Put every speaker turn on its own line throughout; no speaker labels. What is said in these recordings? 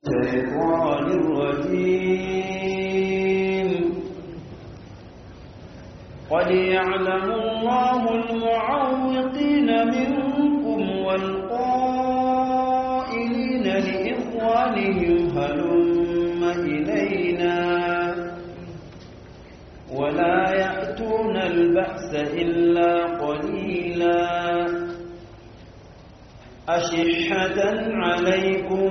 الشيطان الرجيم قد يعلم الله المعوقين منكم والقائلين لإخوانهم هلم إلينا ولا يأتون البأس إلا قليلا أشحة عليكم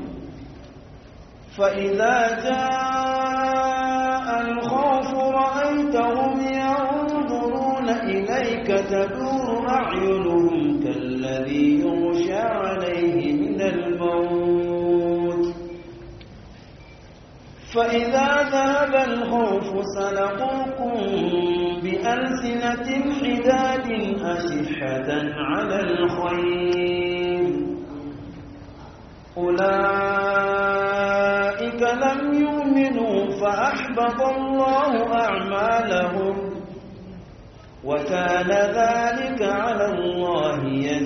فإذا جاء الخوف رأيتهم ينظرون إليك تدور أعينهم كالذي يغشى عليه من الموت فإذا ذهب الخوف سلقوكم بألسنة حداد أشحة على الخير أولئك لم يؤمنوا فأحبط الله أعمالهم وكان ذلك على الله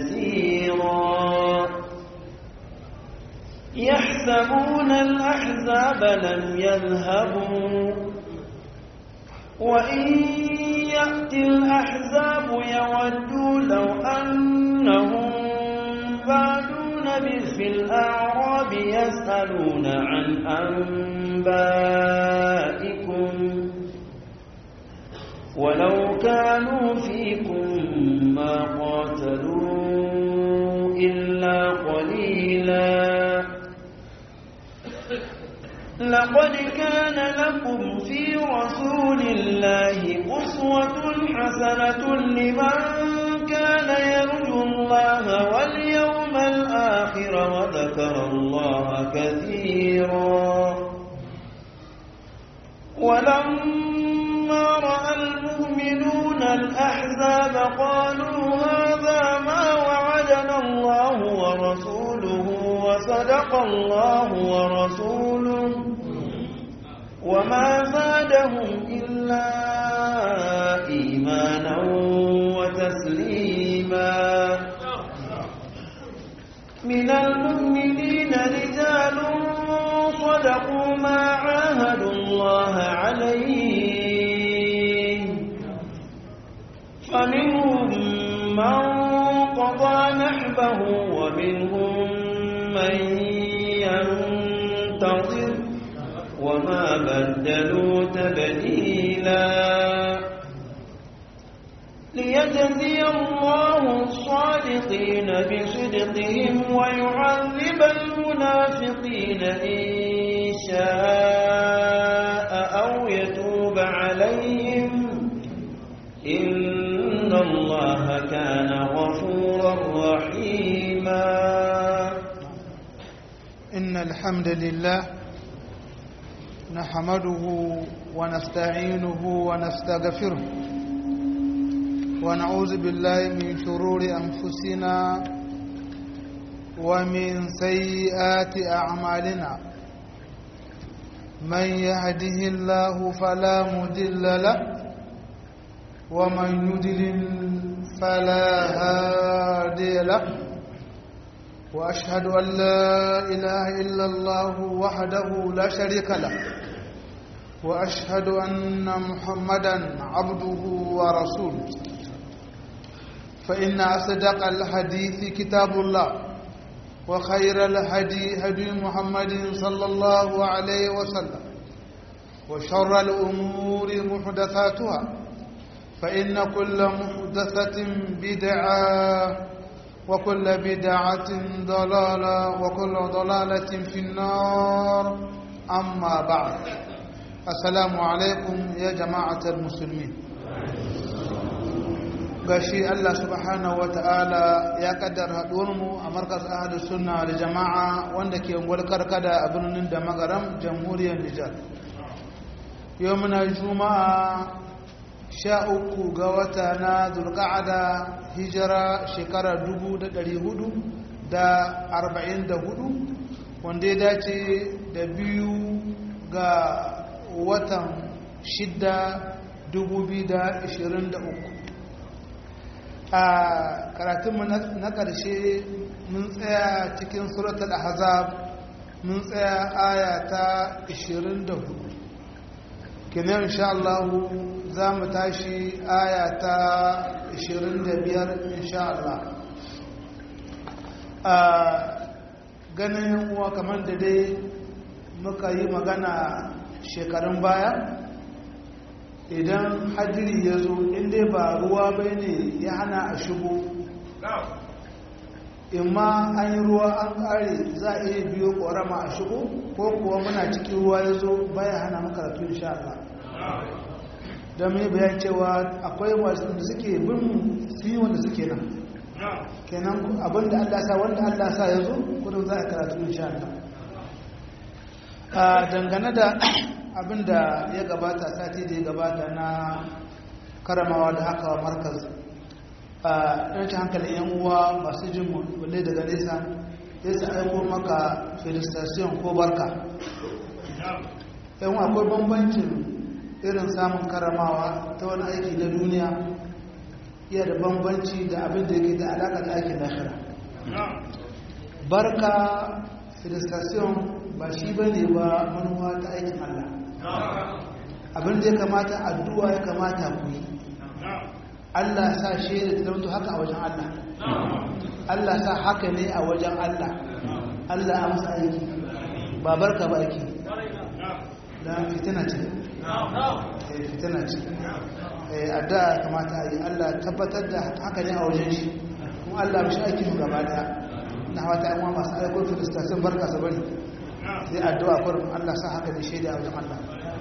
يسيرا يحسبون الأحزاب لم يذهبوا وإن يأتي الأحزاب يودوا لو أنهم بادون في الأعراب يسألون عن أنبائكم ولو كانوا فيكم ما قاتلوا إلا قليلا لقد كان لكم في رسول الله أسوة حسنة لمن كان يرجو الله واليوم الآخر وذكر الله كثيرا ولما رأى المؤمنون الأحزاب قالوا هذا ما وعدنا الله ورسوله وصدق الله ورسوله وما زادهم إلا إيمانا وتسليما من المؤمنين رجال صدقوا ما عاهدوا الله عليه فمنهم من قضى نحبه ومنهم من ينتظر وما بدلوا تبديلا ليجزي الله الصادقين بصدقهم ويعذب المنافقين إن شاء أو يتوب عليهم إن الله كان غفورا رحيما
إن الحمد لله نحمده ونستعينه ونستغفره ونعوذ بالله من شرور أنفسنا ومن سيئات أعمالنا من يهده الله فلا مضل له ومن يضلل فلا هادي له وأشهد أن لا إله إلا الله وحده لا شريك له وأشهد أن محمدا عبده ورسوله فإن أصدق الحديث كتاب الله وخير الهدي هدي محمد صلى الله عليه وسلم وشر الأمور محدثاتها فإن كل محدثة بدعة وكل بدعة ضلالة وكل ضلالة في النار أما بعد السلام عليكم يا جماعة المسلمين gashi Allah subhanahu wa ta'ala ya kaddara mu a markas ahadu sunna da jama'a wanda ke walkar kada a birnin da magaram jamhuriyar Nijar yau muna juma'a sha uku ga wata na zulka'ada hijira shekara dubu da ɗari hudu da arba'in da hudu wanda ya dace da biyu ga watan shidda dubu biyu da ishirin da uku a karatunmu na ƙarshe mun tsaya cikin suratul ahzab mun tsaya aya ta 24 kenan insha Allah za mu tashi aya ta 25 insha Allah a ganin uwa kamar da dai muka yi magana shekarun baya idan hadiri ya zo inda ba ruwa bai ne ya hana a shigo imma an yi ruwa an kare za a iya biyo ƙorama a shigo ko kuwa muna cikin ruwa ya zo baya hana makaratu insha Allah don mai bayan cewa akwai wasu da suke bin su yi wanda suke nan kenan abinda Allah sa wanda Allah sa ya zo kudin za a karatu insha Allah a dangane da abinda ya gabata sati da ya gabata na karamawa da haka wa markaz a ɗauki hankalin yan uwa masu jin wale daga nesa ya sa aiko maka felicitation ko barka yan akwai bambancin irin samun karamawa ta wani aiki na duniya iya da bambanci da abin da yake da alaƙa da aikin lahira barka felicitation ba shi ba ne ba manuwa ta aikin allah abin da ya kamata addu'a ya kamata ku yi Allah sa shaida ta zama haka a wajen Allah Allah sa haka ne a wajen Allah Allah a masa aiki ba barka ba aiki da fitina ce fitina ce addu'a kamata a yi Allah tabbatar da haka ne a wajen shi kuma Allah mashi aiki mu gaba daya na hawa ta yan masu aikon filistashin barka su bari sai addu'a kurin Allah sa haka ne shaida a wajen Allah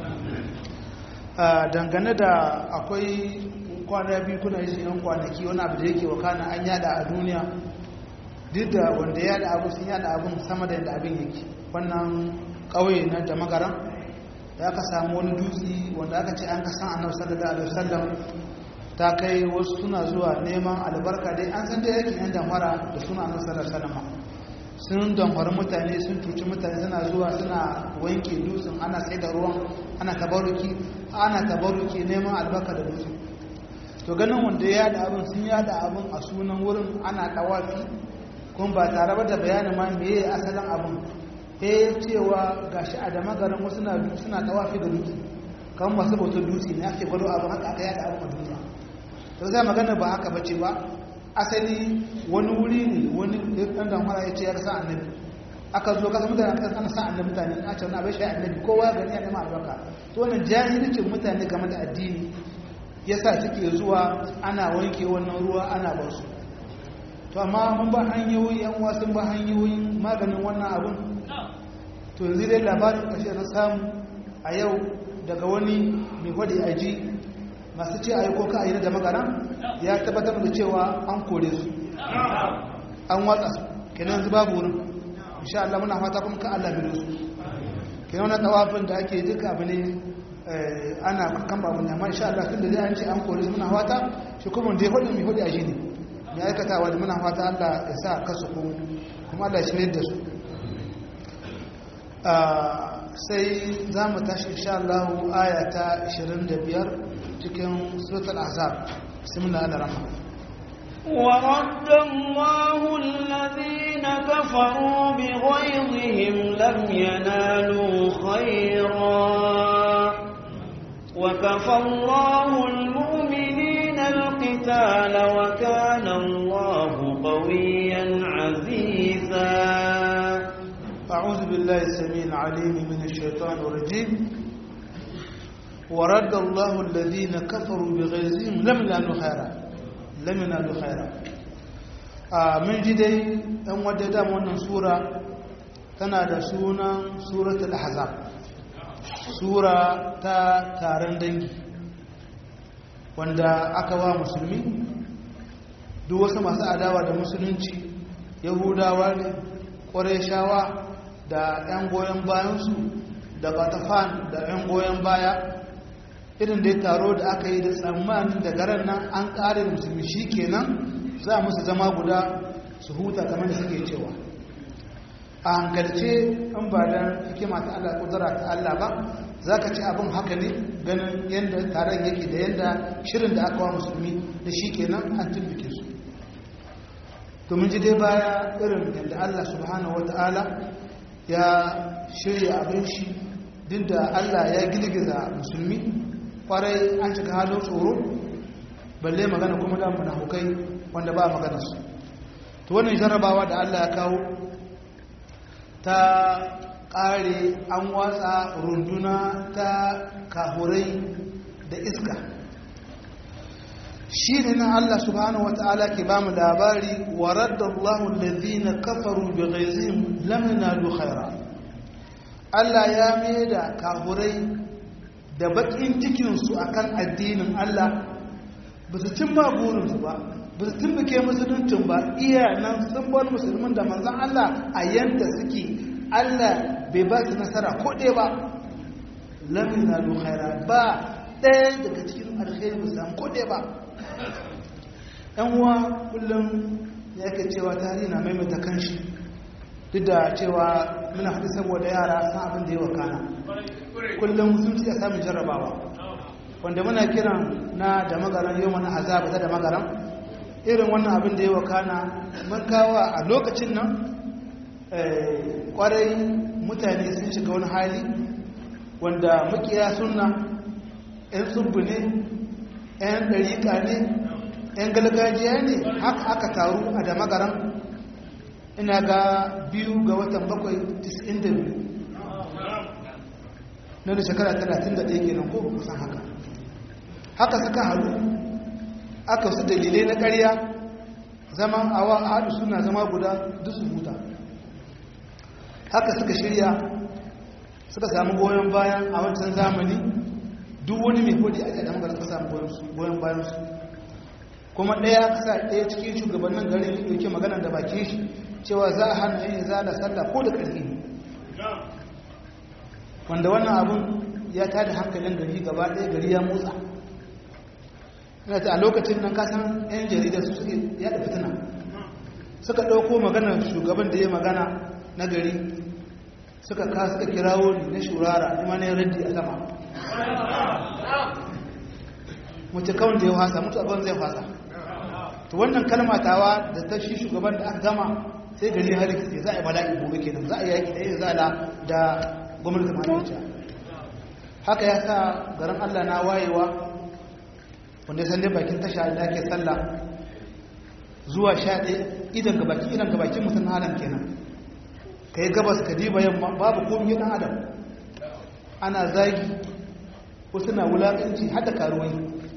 dangane da akwai kwana biyu kuna yi yan kwanaki wani abu da yake wakana an yada a duniya duk da wanda yada abu sun yada abin sama da yadda abin yake wannan ƙauye na da magaran da aka samu wani dutse wanda aka ce an kasan annabi sallallahu alaihi wasallam ta kai wasu suna zuwa neman albarka dai an san dai yake yan damfara da suna annabi sallallahu alaihi wasallam sun damfari mutane sun cuci mutane suna zuwa suna wanke dutsen ana sai da ruwan ana tabaruki ana tabaruki neman albarka da dutsen to ganin wanda ya yada abin sun yada abin a sunan wurin ana tawafi kuma ba tare da bayanin ma meye asalin abin eh cewa gashi a da magaran wasu na suna tawafi da dutse kan masu bautar dutse ne ake gwado abin haka aka yada abin a duniya to zai magana ba haka bace ba asali wani wuri ne wani dan damfara ya ce ya sa annabi aka zo kasa mutane aka sana sa annabi mutane a ce wani abin shi annabi kowa ya gani ya nema albarka to wannan jahilcin mutane game da addini yasa suke zuwa ana wanke wannan ruwa ana ba su to amma mun ba hanyoyi yan wasu ba hanyoyin maganin wannan abun to yanzu dai labarin ƙashe na samu a yau daga wani mai gwada aji masu ce a yi ko ka a yi da magana ya tabbatar da cewa an kore su an watsa su kenan yanzu babu wurin insha Allah muna fata kuma ka Allah bi su kenan wannan tawafin da ake duka abu ne ana kan babu ne amma insha Allah tun da zai an ce an kore su muna fata shi kuma da ya hudu mai hudu a shi ne mai aikatawa da muna fata Allah ya sa kasu kuma Allah ya shirye da su sai za mu tashi insha Allah aya ta 25 cikin suratul ahzab bismillah ar-rahman
ورد الله الذين كفروا بغيظهم لم ينالوا خيرا وكفى الله المؤمنين القتال وكان الله قويا عزيزا
أعوذ بالله السميع العليم من الشيطان الرجيم ورد الله الذين كفروا بغيظهم لم ينالوا خيرا لم ينالوا خيرا من جدي أن ودد wannan sura tana da sunan suratul ahzab sura ta taron dangi wanda aka wa musulmi duk wasu masu adawa da musulunci yahudawa ne ƙwarai da 'yan goyon bayansu da batafan da 'yan goyon baya irin da ya taro da aka yi da tsammanin da garan nan an ƙare da musulmi shi kenan za a musu zama guda su huta kamar da suke cewa a hankalce an ba da hikima ta Allah kudura ta Allah ba za ka ci abin haka ne ganin yadda taron yake da yadda shirin da aka wa musulmi da shi kenan an tumbike su domin ji dai baya irin yadda Allah subhanahu wa ta'ala ya shirya abin shi duk da allah ya girgiza musulmi kwarai an shiga halin tsoro balle magana kuma da munafukai wanda ba magana su to wannan jarrabawa da allah ya kawo ta ƙare an watsa runduna ta kahurai da iska shi ne na Allah subhanahu wa ta'ala ke ba mu labari wa raddallahu alladhina kafaru bi ghaizihim lam yanalu khaira Allah ya maida kahurai da bakin cikin su akan addinin Allah ba su cimma burin su ba ba su tumbuke musuluncin ba iya nan sun bar musulmin da manzon Allah a yanda suke Allah bai ba su nasara ko ɗaya ba lam yanalu khaira ba ɗaya daga cikin alkhairi ba samu ko ɗaya ba ‘yan uwa kullum ya ke cewa tarihi na maimaita kanshi duk da cewa muna haɗu saboda yara san abin da ya wakana kullum sun ci a samun jarrabawa wanda muna kiran na da magaran yau mana azaba ta da magaran irin wannan abin da ya wakana mun kawo a lokacin nan kwarai mutane sun shiga wani hali wanda mukiya sunna 'yan tsubbu ne 'yan ɗariƙa ne 'yan galgajiya ne haka aka taru a da magaran ina ga biyu ga watan bakwai 92 na da shekara 31 kenan ko kusan haka haka suka haru aka su dalilai na ƙarya zaman awa a haɗu suna zama guda duk su huta haka suka shirya suka samu goyon bayan a wancan zamani duk wani mai hudi ake da magana suka samu goyon bayan su kuma ɗaya kasa ɗaya cikin shugabannin garin ya ɗauke magana da bakin shi cewa za a hana yin zala sallah ko da ƙarfi wanda wannan abun ya tada hankalin gari gaba ɗaya gari ya motsa ina ta a lokacin nan kasan 'yan jarida su suke yada fitina suka ɗauko maganar shugaban da ya magana na gari suka ka suka kirawo ni na shurara kuma na raddi a sama mace kawai da ya fasa mutu abin zai fasa to wannan kalmatawa da ta shi shugaban da aka gama sai gari hali ke za a yi bala'i gobe kenan za a yi yaƙi ɗaya zala da gwamnati malaysia haka ya sa garin allah na wayewa wanda ya dai bakin tasha da ake sallah zuwa sha ɗaya idan ga baki idan ga bakin mutum halin kenan ka yi gabas ka diba yamma babu komi ɗan adam ana zagi wasu na wulaƙanci hada karuwai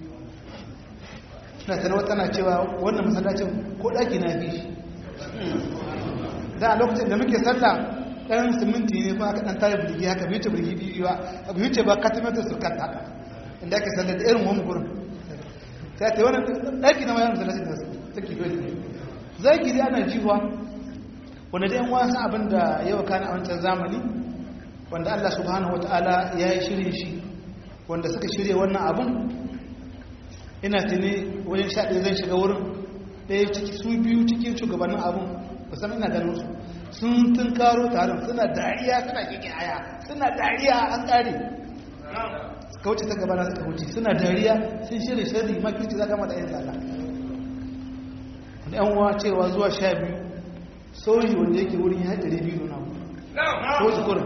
na tanawa tana cewa wannan masallacin ko ɗaki na fi shi da a lokacin da muke sallah ɗan siminti ne ba aka ɗan tare birgi haka biyu ce birgi biyu ba biyu ce ba katimetar su kan haka inda ake sallah da irin wani gurin ta ta wani ɗaki na mayan masallacin da take dole zagi dai ana jiwa wanda dai yan wasan abin da yawa kana a wancan zamani wanda Allah subhanahu wataala ya yi shirin shi wanda suka shirya wannan abun ina tuni wajen sha ɗaya zan shiga wurin ɗaya ciki su biyu cikin shugabannin abun musamman ina ganin su sun tun karo taron suna dariya suna kike aya suna dariya an ƙare suka wuce ta gabana suka wuce suna dariya sun shirya shirri makirci za gama da yin tsada wani yan uwa cewa zuwa sha biyu soji wanda yake wurin ya haɗari biyu na soji kurin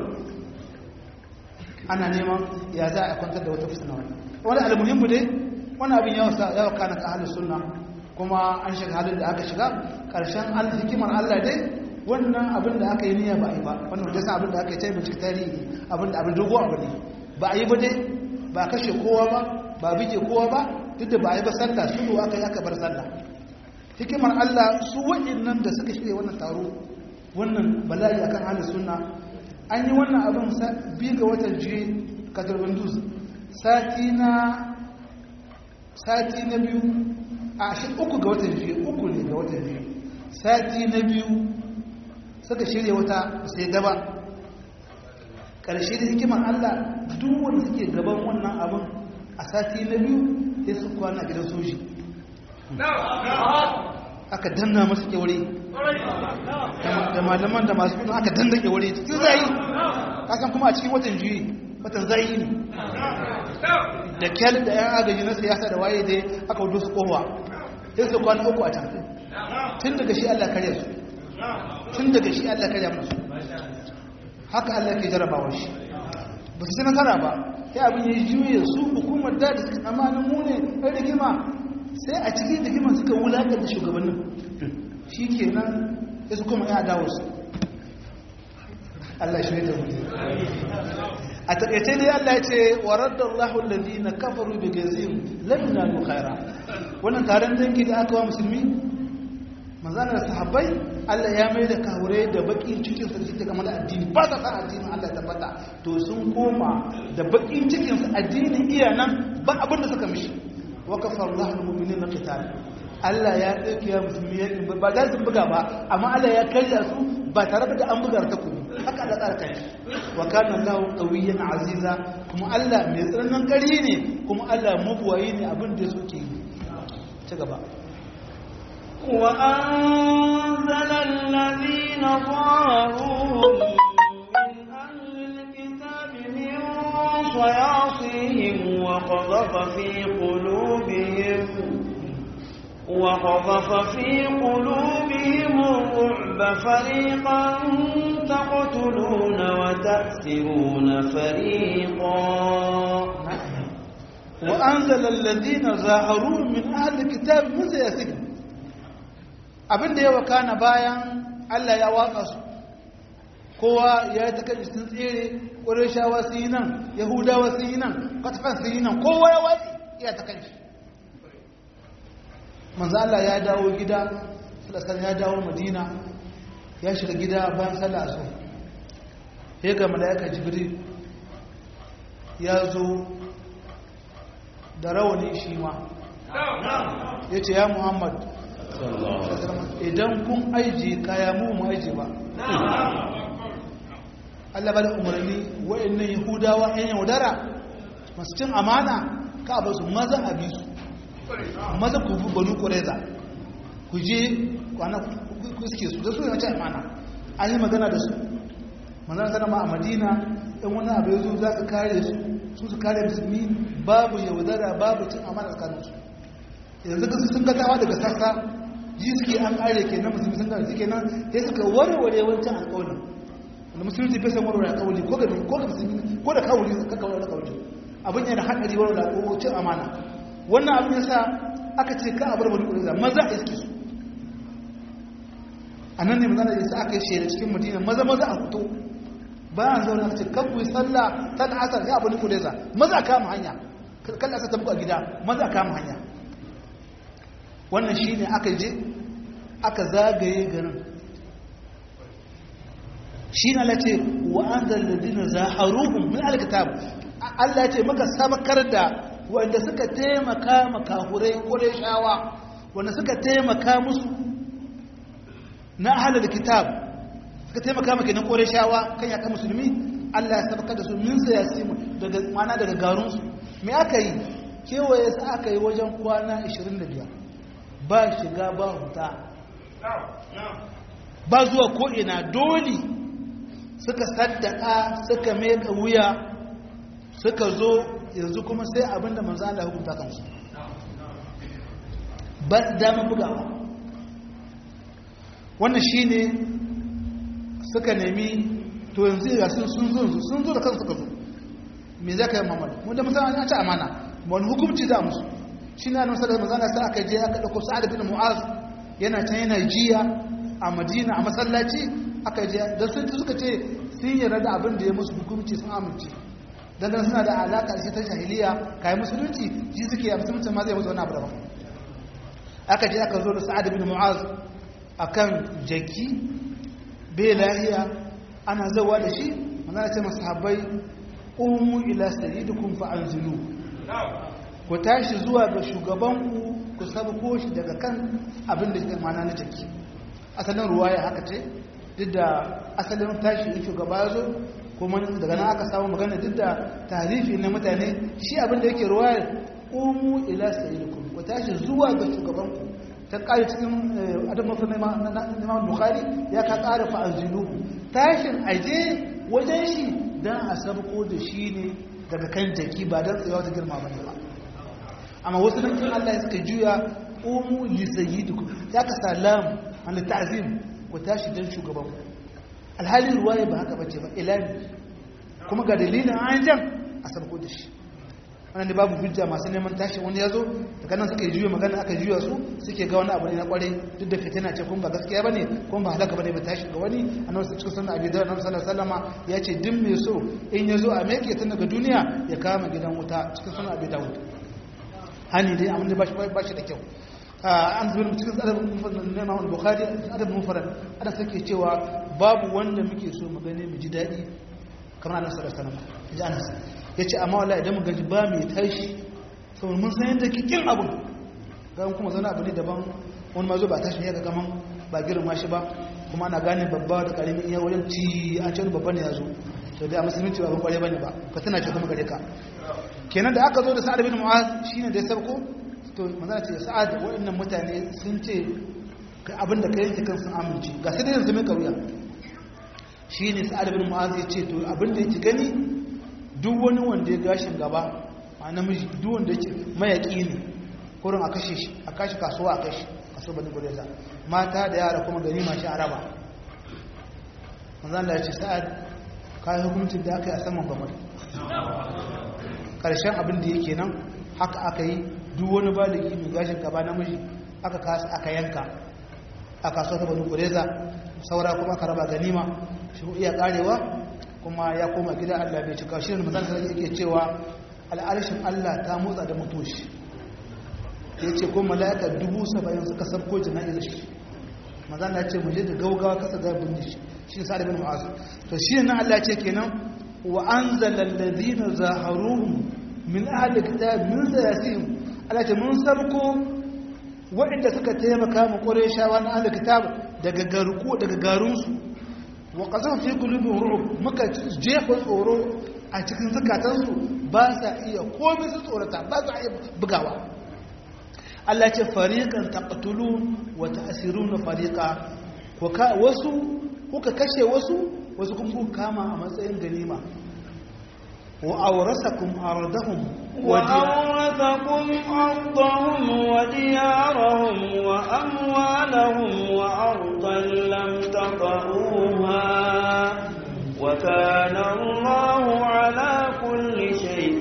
ana neman ya za a kwantar da wata fusina wani wani almuhimmu dai wani abin yawa kana ka halin sunna kuma an shiga halin da aka shiga ƙarshen hikimar allah dai wannan abin da aka yi niyya ba a yi ba wannan wajen abin da aka yi taimaki tarihi abin da abin dogo abu ne ba a yi ba dai ba kashe kowa ba ba bige kowa ba duk da ba a yi ba sallah su aka yi aka bar sallah hikimar allah su nan da suka shirya wannan taro wannan bala'i akan halin sunna an yi wannan abin biyu ga watan jiye katarbin duz sati na sati na biyu a shi uku ga watan jiye uku ne ga watan jiye sati na biyu suka shirya wata sai daba ƙarshe da hikimar allah duk wanda suke gaban wannan abin a sati na biyu sai su kwana gidan soji aka danna masu kyaure da malaman da masu kudin aka danda kyaure cikin zai kasan kuma a cikin watan juyi watan zai ne da kyal da yan agaji na siyasa da waye dai aka wudu su kowa sai su kwana uku a can tun daga shi allah karya su tun daga shi allah karya musu haka Allah ke jarabawa shi ba su nasara ba sai abin ya juye su hukumar da da suka amanin mu ne ɗan rigima sai a cikin rigima suka wulaƙar da shugabannin shi ke nan ya su kuma ya dawo su Allah shi da mutu a taƙaice dai Allah ya ce wa raddallahu alladhina kafaru bi gazim lam yanalu khaira wannan taron dangi da aka wa musulmi manzana da sahabbai Allah ya mai da kawure da bakin cikin su suke kamar addini ba sa san addinin Allah tabbata to sun koma da bakin cikin su addinin iya nan ba abin da suka mishi wa kafara Allahu al-mu'minina qital Allah ya dauke ya musulmi yakin ba da su buga ba amma Allah ya karya su ba tare da an buga ta kuma haka Allah tsara kai wa kana Allahu qawiyyan aziza kuma Allah mai tsananin kari ne kuma Allah mabuwayi ne abin da suke yi ci gaba
وأنزل الذين ظاهروهم من أهل الكتاب من صياصيهم وقذف في قلوبهم وقذف في قلوبهم الرعب فريقا تقتلون وتأسرون فريقا
وأنزل الذين ظاهروهم من أهل الكتاب من سياسهم abin da ya wakana bayan Allah ya watsa su kowa ya yi ta kan sun tsere ƙwarishawa su yi nan yahudawa su yi nan katafan su yi nan kowa ya watsi iya ta kan shi manzo Allah ya dawo gida salasar ya dawo madina ya shiga gida bayan sallah su ya ga mala'ika jibril ya zo da rawani shi ma ya ce ya muhammad idan kun aiji kaya mu mu aiji ba Allah ba da umarni wa'annan yahudawa yan yaudara masu cin amana ka ba su maza a bisu maza ku bi banu kureza ku je kwana ku suke su da su yana cin amana an yi magana da su manzana sana ma a madina ɗan wani abu ya zo za su kare su su su kare musulmi babu yaudara babu cin amana tsakaninsu yanzu sun gatawa daga sassa ji suke an kare ke na musulmi sun suke nan sai suka warware wancan alƙawarin wanda musulunci bai san warware alƙawari ko ga ko ga musulmi ko da kawuri ka kawar alƙawari abin yana haɗari warware alƙawari cin amana wannan abin yasa aka ce ka abar bani ƙuriza maza a iske su a nan ne mazana yasa aka yi shaida cikin madina maza maza a fito bayan zaune aka ce kan ku yi sallah ta da asar ya bani ƙuriza maza a kama hanya kan asa ta buga gida maza a kama hanya wannan shi ne aka je aka zagaye garin shi na lace wa an zalladina zaharuhun min alkitab Allah ce maka sabakar da wanda suka taimaka makahurai kore shawa wanda suka taimaka musu na ahalar kitab suka taimaka maka na kore shawa kan yaka musulmi Allah ya sabakar da su min sayasi daga mana daga garunsu me aka yi kewaye su aka yi wajen kwana 25 ba shiga ba huta ba zuwa ko'ina dole suka saddaka suka meka wuya suka zo yanzu kuma sai abinda manzo Allah ya hukunta kansu ba su dama bugawa wannan shine suka nemi to yanzu ga sun sun zo sun zo da kansu suka zo me za ka yi mamadu wanda musamman ya ci amana wani hukumci za musu shi na nusar da mazana sai aka je aka ɗauko sa'ad bin mu'az yana can yana jiya a madina a masallaci aka je da sun suka ce sun yarda da abin da ya musu hukumci sun amince dan dan suna da alaka da shi ta jahiliya kai musulunci shi suke a musulunci ma zai musu wani abu daban aka je aka zo da sa'ad bin mu'az akan jaki bai lahiya ana zawa da shi manzana ce masahabbai umu ila sayyidikum fa anzilu ku tashi zuwa ga shugabanku ku sabko shi daga kan abin da ke mana na jiki asalin ruwaya haka ce duk da asalin tashi in shugaba ya zo kuma daga nan aka samu magana duk da tarifi na mutane shi abin da yake ruwaya umu ila sayyidikum ku tashi zuwa ga shugabanku ta ƙari cikin adam mafi na bukhari ya ka ƙara fa'anzilu tashin aje wajen shi don a sabko da shi ne daga kan jaki ba don tsayawa ta girma ba ne ba amma wasu nan kin Allah suka juya umu li sayyidikum ya ka salam an ta'zim ku tashi dan shugaban alhali ruwaya ba haka bace ba ilani kuma ga dalilin an jan a sarko da shi wannan da babu hujja masu neman tashi wani ya zo daga nan suka yi juya magana aka juya su suke ga wani abu ne na kwarai duk da fitina ce kuma ba gaskiya bane kuma ba halaka bane ba tashi ga wani annabi cikin sunan abi dawud annabi sallallahu alaihi wasallama ya ce duk mai so in ya zo a meke tun daga duniya ya kama gidan wuta cikin sunan abi dawud hani dai amma ba shi ba shi da kyau an zuwa cikin adabin mufarad na Imam Bukhari adabin mufarad ana sake cewa babu wanda muke so mu gane mu ji dadi kamar annabi sallallahu alaihi wasallam ji Anas yace amma wallahi idan mu gaji ba mai tashi saboda mun san yadda kikin abun ga kuma zauna abu ne daban wani ma zo ba tashi ne ga kaman ba girma shi ba kuma ana gane babba da karamin iya wajen ci an ce wani babba ne ya zo to dai a musulunci ba ban kware bane ba ka tana ce kuma gare ka kenan da aka zo da sa'ad bin mu'az shine da ya sabko to manzana ce sa'ad waɗannan mutane sun ce abin da ka yanke kan sun amince ga sai da yanzu mai kauya shi ne sa'ad bin mu'az ya ce to abin da yake gani duk wani wanda ya gashin gaba a namiji duk wanda yake mayaƙi ne kurin a kashe shi a kashe kasuwa a kashe kaso bani gudeza mata da yara kuma gani mashi araba manzana ya ce sa'ad kayan hukuncin da aka yi a saman bamar ƙarshen abin da yake nan haka aka yi duk wani baligi mai gashin gaba namiji aka kasa aka yanka a kasuwa ta banu kureza saura kuma aka raba ganima shi iya karewa kuma ya koma gida Allah bai cika shi ne mazan sai yake cewa al'arshin Allah ta motsa da mutoshi ya ce ko mala'ika dubu saba'in suka sabko jana'izar shi mazan ya ce mu je da gaugawa kasa ga bin shi shi sa da bin mu'azu to shi ne Allah ce kenan wa anzala alladhina zaharuhum min ahli kitab min sayasihim Allah ce mun sarko waɗanda suka taimaka mu Qurayshawa na ahli kitab daga garku daga garunsu wa qasam fi qulubihim ru'b muka jefa tsoro a cikin zakatansu ba sa iya komai su tsorata ba sa iya bugawa Allah ce fariqan taqtulun wa ta'siruna fariqa ko ka wasu kuka kashe wasu wasu kun kuka kama a matsayin ganima وأورثكم أرضهم
وأورثكم أرضهم وديارهم وأموالهم وأرضا لم تطئوها وكان الله على كل شيء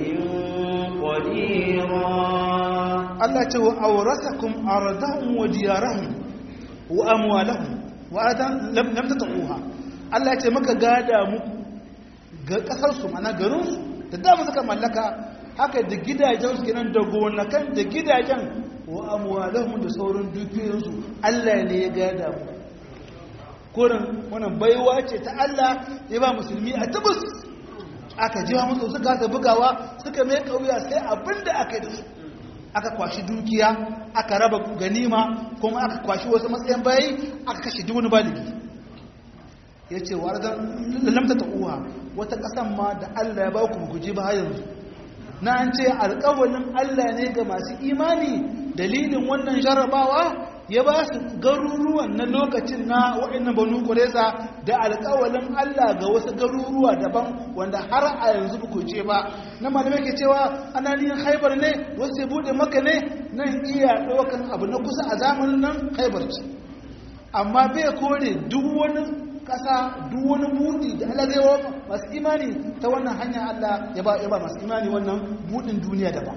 قديرا
الله تعالى أورثكم أرضهم وديارهم وأموالهم وأرضا لم لم تطئوها الله تعالى مكا غادا muku ga kasarsu mana garinsu da dama suka mallaka haka da gidajensu kenan da gonakan da gidajen wa amwalahum da sauran dukiyoyinsu Allah ne ya gada mu kurin wannan baiwa ce ta Allah ya ba musulmi a tabbas aka jiwa musu suka ta bugawa suka mai kauya sai abinda aka yi da su aka kwashi dukiya aka raba ganima kuma aka kwashi wasu matsayin bayi aka kashe duk wani baligi ya ce wa lamta ta uwa wata ƙasan ma da Allah ya ba ku guji ba yanzu na an ce alƙawalin Allah ne ga masu imani dalilin wannan jarrabawa ya ba su garuruwan na lokacin na wa'annan banu kuresa da alƙawalin Allah ga wasu garuruwa daban wanda har a yanzu ba ku ce ba na malamai ke cewa ana niyan haibar ne wasu ya buɗe maka ne nan iya ɗaukan abu na kusa a zamanin nan haibar ce amma bai kore duk wani kasa duk wani buɗi da Allah zai wa masu imani ta wannan hanya Allah ya ba ya ba masu imani wannan buɗin duniya da ba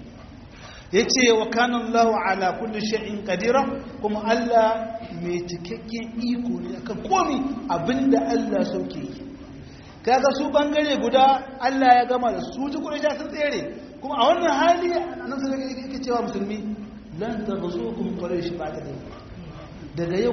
yace wa kana Allahu ala kulli shay'in qadira kuma Allah mai cikakken iko ne akan komai abinda Allah sauke yi kaga su bangare guda Allah ya gama da su ji kurja sun tsere kuma a wannan hali nan sai yake cewa musulmi lan taghzukum quraish ba'da daga yau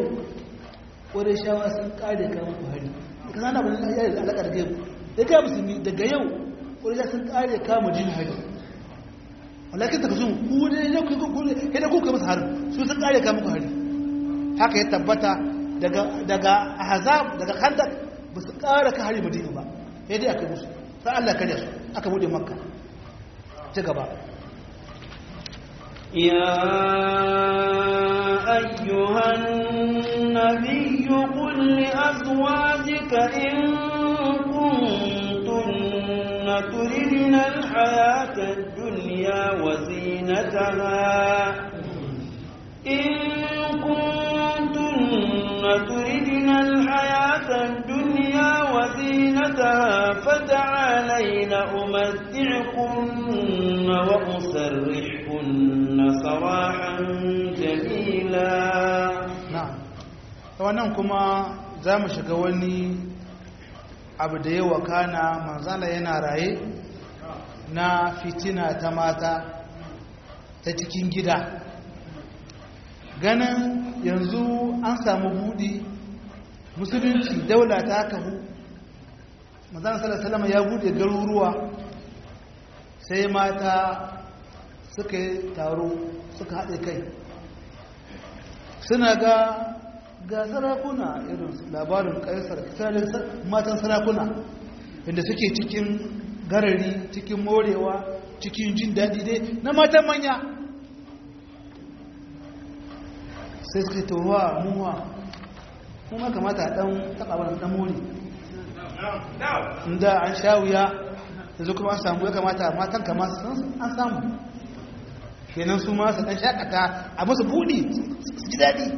shawa sun kare kama ku hari ka zana ba ya yi alaƙa da gaibu da ga musulmi daga yau ƙwarishawa sun kare kama jin hari walakin ta kasu ku ne ya ku ku ne da kuka masa hari su sun kare kama ku hari haka ya tabbata daga daga ahzab daga khandak ba su kare ka hari madina ba sai dai aka yi musu sai Allah ya kare su aka bude makka ci gaba
يا أيها النبي قل لأزواجك إن كنتن تردن الحياة الدنيا وزينتها إن كنتن تردن الحياة الدنيا تعالين أمتعكن وأسرحكن سراحا جميلا
na'am wannan kuma za mu shiga wani abu da yawa kana manzana yana raye na fitina ta mata ta cikin gida ganin yanzu an samu budi musulunci daula ta kahu manzana salasalama ya bude garuruwa sai mata suka yi taro suka haɗe kai suna ga ga sarakuna irin labarin kaisar tsarin matan sarakuna inda suke cikin garari cikin morewa cikin jin daɗi dai na matan manya sai suka towa muwa kuma kamata ɗan taɓa wani ɗan more inda an sha wuya da zo kuma an samu ya kamata matan kama an samu kenan su masu ɗan shakata a masu buɗi su ji daɗi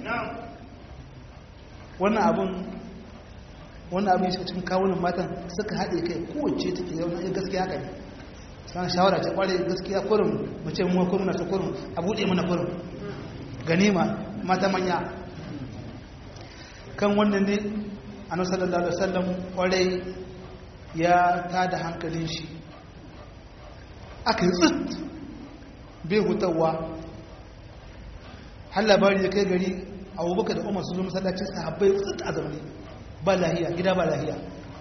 wannan abin wannan abin shi cikin kawunan matan suka haɗe kai kowace take yau na gaskiya haka ne sana shawara ce kware gaskiya kurin mace mu kurin na su kurin a buɗe mana kurin ganima mata manya kan wannan ne annabi sallallahu alaihi wasallam kware ya tada hankalin shi aka yi tsit bai hutawa har labari ya kai gari abubakar da umar su zo masallacin sahabbai tsit a zamani ba lahiya gida ba lahiya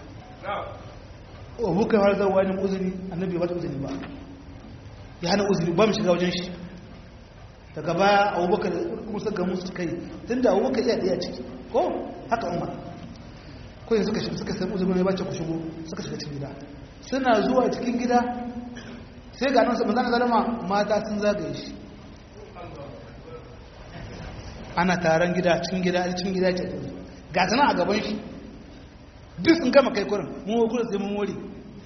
abubakar har zauwa ne uzuri annabi ba ta uzuri ba ya hana uzuri ba mu shiga wajen shi daga baya abubakar da musa ga musu kai tun da abubakar iya ɗaya ciki ko haka umar ko yanzu suka shiga suka sai uzuri ne ba ce ku shigo suka shiga cikin gida suna zuwa cikin gida sai ga nan su manzana zalama mata sun zagaye shi ana taron gida cikin gida cikin gida ce ga sana a gaban shi duk sun gama kai kurin mun wa kurin sai mun wuri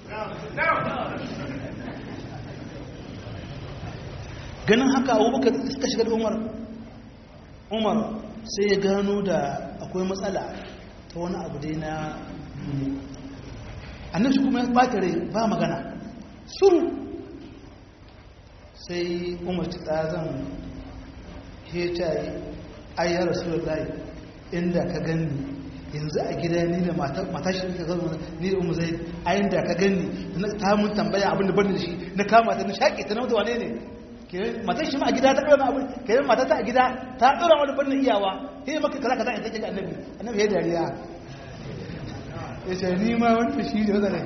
ganin haka abubakar suka shiga da umar umar sai ya gano da akwai matsala ta wani abu dai na annabi kuma ya ɓata rai ba magana suru sai umar ta tsazan heta ayyar rasulullahi inda ka gani yanzu a gida ni da matashi da ka zama ni da umu zai a inda ka gani ta mun tambaya abin da bani da shi na kama ta na shaƙe ta na mutu wane ne matan shi ma a gida ta ɗora abin ke yin matata a gida ta ɗora wani bani iyawa sai maka kaza kaza in take ga annabi annabi ya dariya ya ce ni ma wanda shi da wanda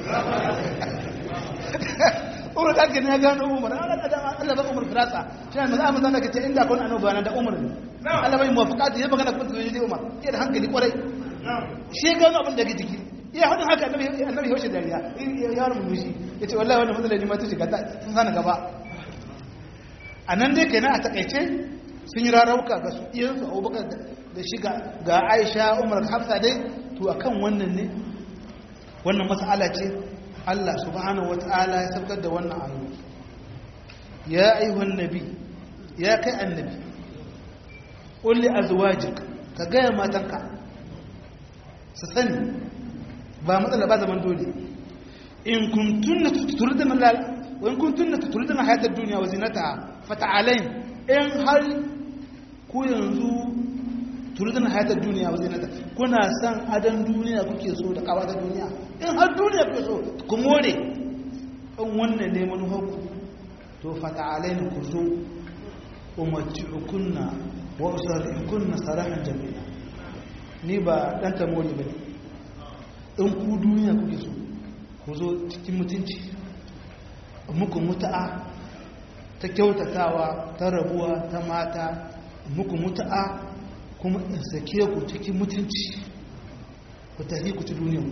umar da ya gano umar Allah ba umar firasa shi ne maza maza ka ce inda kun annoba na da umar ne Allah bai muwafaqati ya magana kuma tsoje umar ya da hankali kwarai shi ya gano abin da ke jiki ya hadin haka annabi annabi ya wuce dariya ya rubu mishi yace wallahi wannan matsalar ne ma ta shiga ta sun sana gaba anan dai kenan a takaice sun yi rarauka ga su iyan su Abubakar da shiga ga Aisha Umar Hafsa dai to akan wannan ne wannan mas'ala ce Allah subhanahu wata'ala ya saukar da wannan ayoyi ya ayyuhan nabi ya kai annabi qul li azwajik ka ga matanka su sani ba matsala ba zaman dole in kuntunna turidna lal wa in kuntunna turidna hayata ad-dunya wa zinataha fata'alain in har ku yanzu turidin hayatar duniya ba zinata kuna san adan duniya kuke so da kawata duniya in har duniya kuke so ku more in wannan ne manufarku to fata alaina ku zo umarci ukunna wa usarrikunna sarahan jami'a ni ba dan tamori ba ne in ku duniya kuke so ku zo cikin mutunci muku mutu'a ta kyautatawa ta rabuwa ta mata muku mutu'a kuma in sake ku cikin mutunci ku tafi ku ci duniyan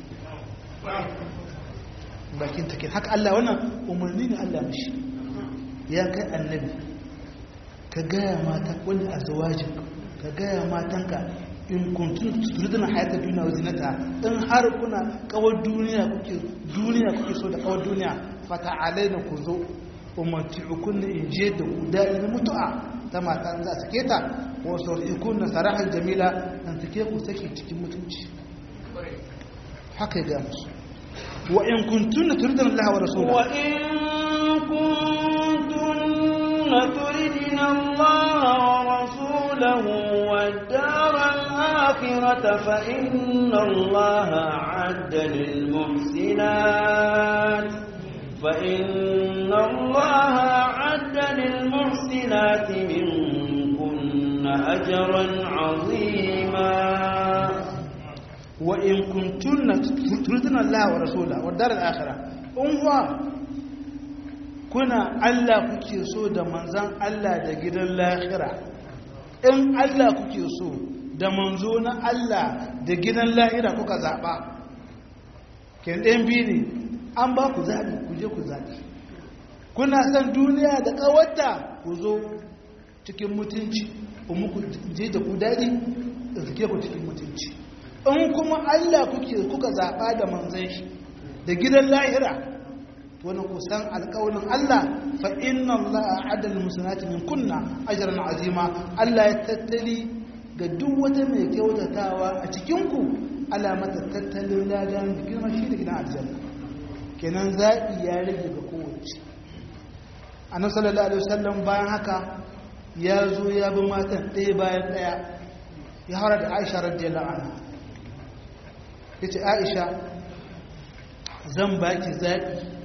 bakin take haka Allah wannan umarni ne Allah mishi ya kai annabi ka gaya mata wani a zawajin ka gaya matanka in kuntun turidina hayatar duniya wa zinata in har kuna kawar duniya kuke duniya kuke so da kawar duniya fata alaina ku zo umarci hukunna in je da ku daɗi na mutu'a ta mata za a sake ta wasu ikun na sarahar jamila nan take ku sake cikin mutunci haka ya musu wa in kuntunna turidna Allah wa rasulahu
wa in kuntunna turidna Allah wa rasulahu wad-dar al-akhirata fa inna Allah 'adda lil-muhsinat fa inna Allah 'adda lil-muhsinat minkunna ajran 'azima
wa in kuntunna turidna Allah wa rasulahu wa dar al-akhirah unwa kuna Allah kuke so da manzan Allah da gidan lahira in Allah kuke so da manzo na Allah da gidan lahira kuka zaba ken ɗayan biyu ne an ba ku zaɓi ku je ku zaɓi kuna son duniya da ƙawarta ku zo cikin mutunci muku je da ku daɗi da suke ku cikin mutunci in kuma Allah kuke kuka zaɓa da manzan shi da gidan lahira wani kusan alƙawalin Allah fa inna Allah adal musulati min kunna ajran azima Allah ya tattali ga duk wata mai kyautatawa a cikin ku Allah mata tattalin ladan da girma shi da gidan aljanna kenan zaɓi ya rage ga kowace annabi sallallahu alaihi wasallam bayan haka ya zo ya bi matan ɗaya bayan ɗaya ya hara da Aisha radiyallahu anha yace Aisha zan baki zaɓi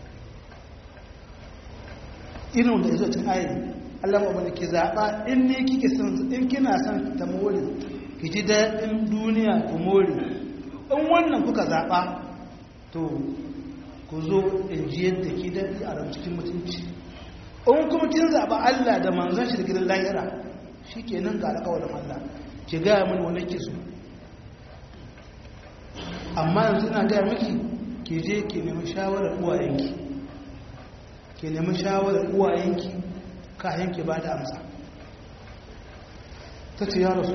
irin da ya zo cin ayi Allah ma wani ki zaɓa in ne kike son in kina son ta more ki ji daɗin duniya ku more in wannan kuka zaɓa to ku zo in ji yadda ki daɗi a ran cikin mutunci in kuma kin zaɓa Allah da manzon shi da gidan lahira shi ke nan ga alƙawarin Allah ki gaya mini wani ki so amma yanzu ina gaya miki ki je ki nemi shawarar uwayenki ki nemi shawarar uwayenki kayan ki ba da amsa ta ce ya rasu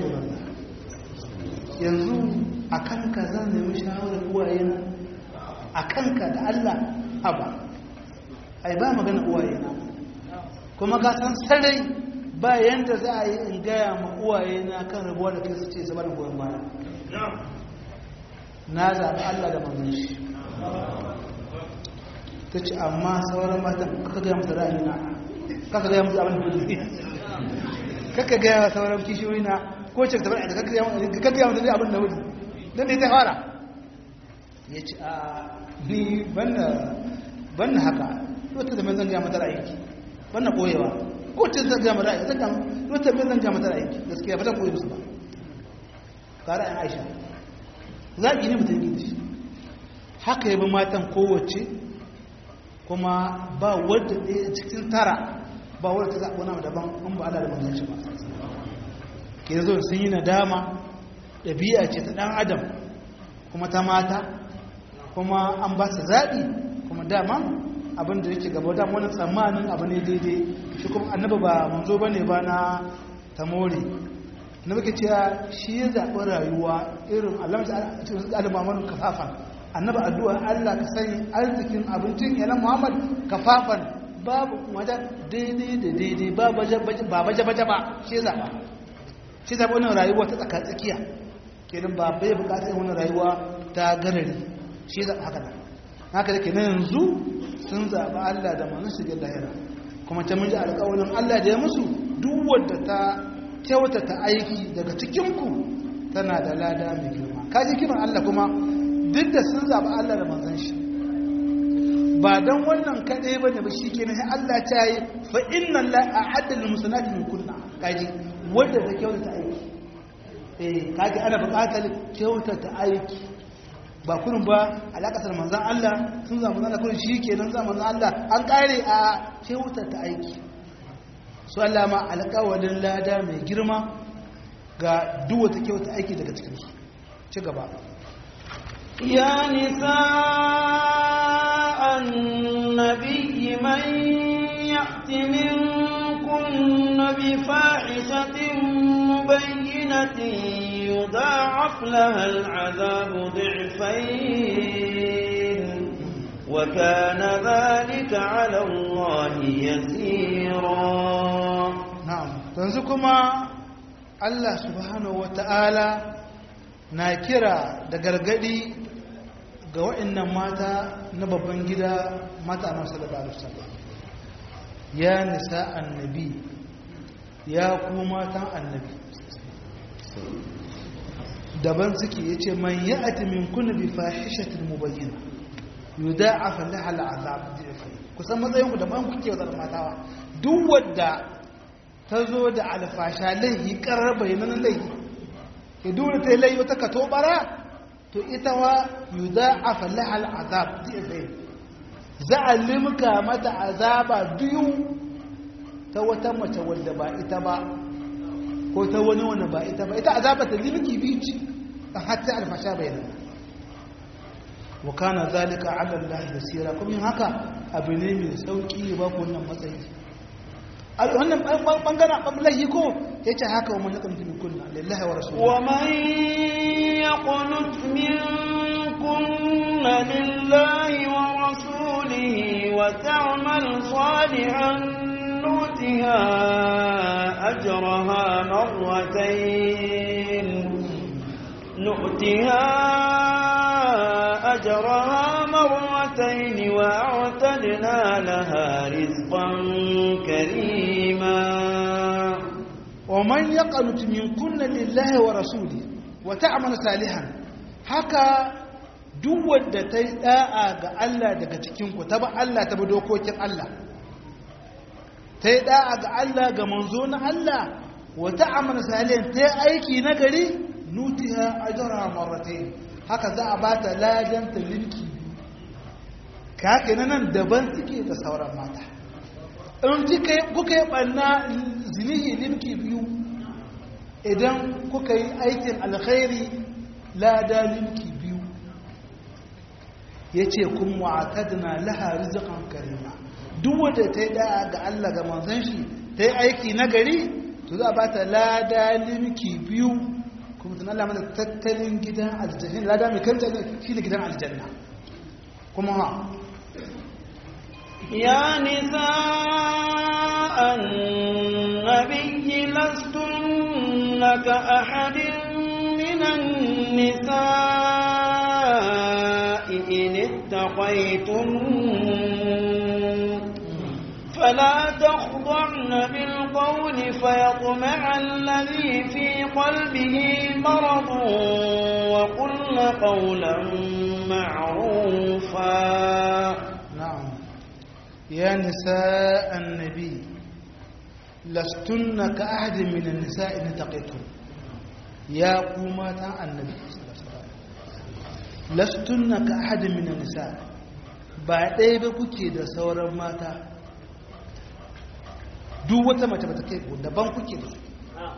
yanzu a kanka zan nemi shawarar uwayena a kanka da Allah haba ai ba magana uwayena kuma ka san sarai ba yanda za a yi in gaya ma uwayena kan rabuwa da kai su ce saboda goyon baya na zaɓi Allah da manzon shi ta ce amma sauran matan kaka gaya musu ra'ayina kaka gaya musu abin da kudu kaka gaya sauran kishiyoyi na ko ce tabar da kaka gaya musu abin da kudu don da ya fara ya ce a ni ban na haka wata da mai zan gaya mata ra'ayinki ban na koyewa ko ce zan gaya mata ra'ayi zan gaya wata mai zan gaya mata ra'ayinki gaskiya ba zan koyi musu ba ka ra'ayin aisha zaɓi ne mutum gidi shi haka yabi matan kowace kuma ba wadda ɗaya cikin tara ba wadda ta zaɓi wani daban an ba ala da manzanci ba ke zo sun yi nadama ɗabi'a ce ta ɗan adam kuma ta mata kuma an ba su zaɓi kuma dama abin da yake gaba dama wani tsammanin abu ne daidai shi kuma annaba ba manzo ba ne ba na tamori na muke cewa shi ya zaɓi rayuwa irin alamta cikin alimaman kafafan annaba addu'a Allah ka sani arzikin abincin yalan Muhammad kafafan babu wajen daidai da daidai ba baje baje ba shi ya zaɓa shi zaɓa wannan rayuwa ta tsaka tsakiya kenan ba bai buƙatar wannan rayuwa ta garari shi zaɓa haka nan haka da kenan yanzu sun zaɓa Allah da manin su lahira kuma ta mun ji alƙawarin Allah da ya musu duk wadda ta kyautata aiki daga cikinku tana da lada mai girma kaji kiran Allah kuma duk da sun zaɓi Allah da manzan shi ba don wannan kaɗai ba ne ba shi ke nahi Allah ta yi fa inna la a adalin musulati min kunna kaji wadda ta kyautata aiki eh kaji ana buƙatar kyautata aiki ba kurin ba alaƙasar manzan Allah sun zama manzan kurin shi ke nan zama manzan Allah an ƙare a kyautata aiki su Allah ma alƙawalin lada mai girma ga duwata kyauta aiki daga cikinsu ci gaba
يا نساء النبي من يأت منكن بفاحشة مبينة يضاعف لها العذاب ضعفين وكان ذلك على الله يسيرا
na'am yanzu kuma Allah subhanahu wata'ala na kira da gargadi ga waɗannan mata na babban gida mata a masu da alisallam ya nisa annabi ya kuma matan annabi daban suke ya ce man yi ati min kuna bi fahishatin mubayyana yuda a fallaha al'azab kusan matsayinku daban kuke wadda matawa duk wadda ta zo da alfasha laihi karar bayanan laihi ya dole ta yi laihi wata kato bara to ita wa yuda a fallaha al'azab za a limka mata azaba biyu ta wata mace wadda ba ita ba ko ta wani wani ba ita ba ita azaba ta limki biyu ce a hatta alfasha bayanan wa kana zalika ala Allah yasira kuma yin haka abu ne mai sauki ba ku wannan matsayi wannan bangaren ɓangaren ko ya ce haka wa manyan min kunna lillahi wa rasuluhu
wa man yaqnut min kunna lillahi wa rasulihi wa ta'mal salihan nutiha ajraha marratayn نؤتها أجرها مرتين وأعتدنا لها رزقا كريما
ومن يقنت من كن لله ورسوله وتعمل صالحا haka duk wadda ta yi da'a ga Allah daga cikinku ta ba Allah ta bi dokokin Allah ta yi da'a ga Allah ga manzo na Allah wata amal salihan ta yi aiki na gari nutiha ajra marratayn haka za a ba ta ladan ta linki ka haka nan daban suke da sauran mata in kuka yi ɓanna zinihi limki biyu idan kuka yi aikin alkhairi lada limki biyu ya ce kun wa'atadna laha rizikan karima duk wadda ta yi da'a ga Allah ga manzan shi ta yi aiki na gari to za a ba ta lada limki biyu kuma tun Allah mana tattalin gidan aljanna lada mai kanta shi ne gidan aljanna kuma ha
يا نساء النبي لستن كأحد من النساء إن اتقيتن فلا تخضعن بالقول فيطمع الذي في قلبه مرض وقلن قولا معروفا
نعم يا نساء النبي لستن كأحد من النساء إن تقيتن يا قومات النبي لستن كأحد من النساء ba ɗaya ba kuke da sauran mata duk wata mace ba ta kai ku daban kuke da su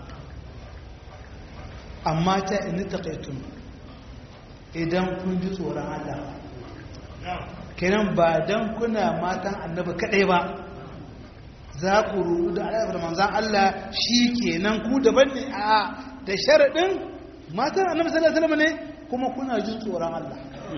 amma ta ini taƙaitun idan kun ji tsoron Allah kenan ba don kuna matan annabi kaɗai ba za ku rudu da alaƙar manzan Allah shi kenan ku daban ne a da sharaɗin matan annabi sallallahu alaihi ne kuma kuna jin tsoron Allah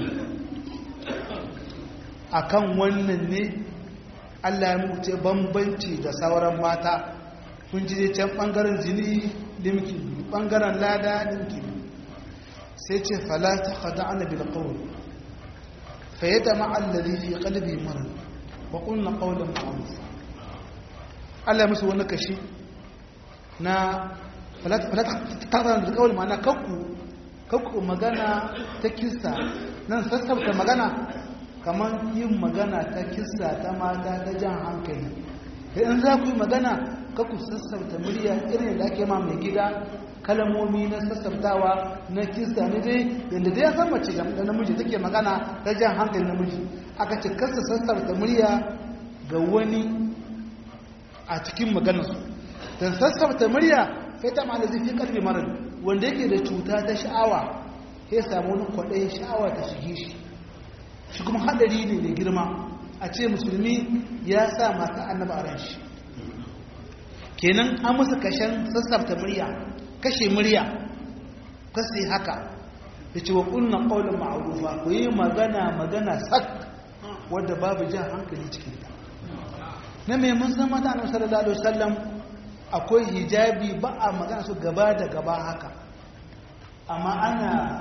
akan wannan ne Allah ya mutu bambanci da sauran mata kun ji can ɓangaren jini limki ɓangaren lada limki sai ce fala ta kada ana bil qawl fa yadma alladhi fi qalbi marad wa qulna qawlan ma'ruf Allah musu wani kashi na fala ta kada bil qawl ma'ana kakku kakku magana ta kissa nan sassauta magana kamar yin magana ta kissa ta mata ta jan hankali in za ku yi magana kaku sassauta murya irin da ake ma mai gida kalamomi na sassautawa na kissa ne dai yadda dai ya san mace da namiji take magana ta jan hankali namiji aka ce kasa sassauta murya ga wani a cikin maganarsu don sassauta murya sai ta ma da zai fi karfi marar wanda yake da cuta ta sha'awa sai samu wani kwaɗayin sha'awa ta shige shi shi kuma hadari ne mai girma a ce musulmi ya sa masu annaba a ran shi kenan an musu kashen sassafta murya kashe murya kasi haka da ce wa kunna ƙaunar ma'arufa ku yi magana magana sak wadda babu jan hankali cikin ta na mai mun san mata annabi sallallahu alaihi wasallam akwai hijabi ba a magana su gaba da gaba haka amma ana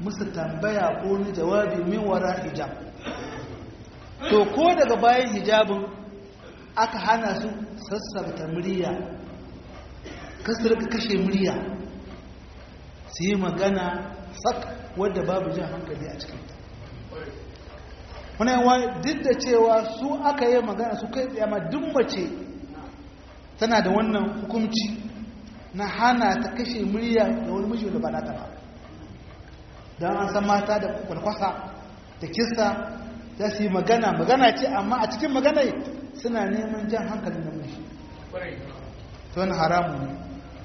musu tambaya ko ni jawabi min wara hijab to ko daga bayan hijabin aka hana su sassabta murya kasar ka kashe murya su yi magana sak wadda babu jan hankali a cikinta wani yawa duk da cewa su aka yi magana su kai tsaye ma duk mace tana da wannan hukunci na hana ta kashe murya da wani miji da ba nata ba don an san mata da kwalkwasa da kista za su yi magana magana ce amma a cikin magana suna neman jan hankalin namiji ta wani haramu ne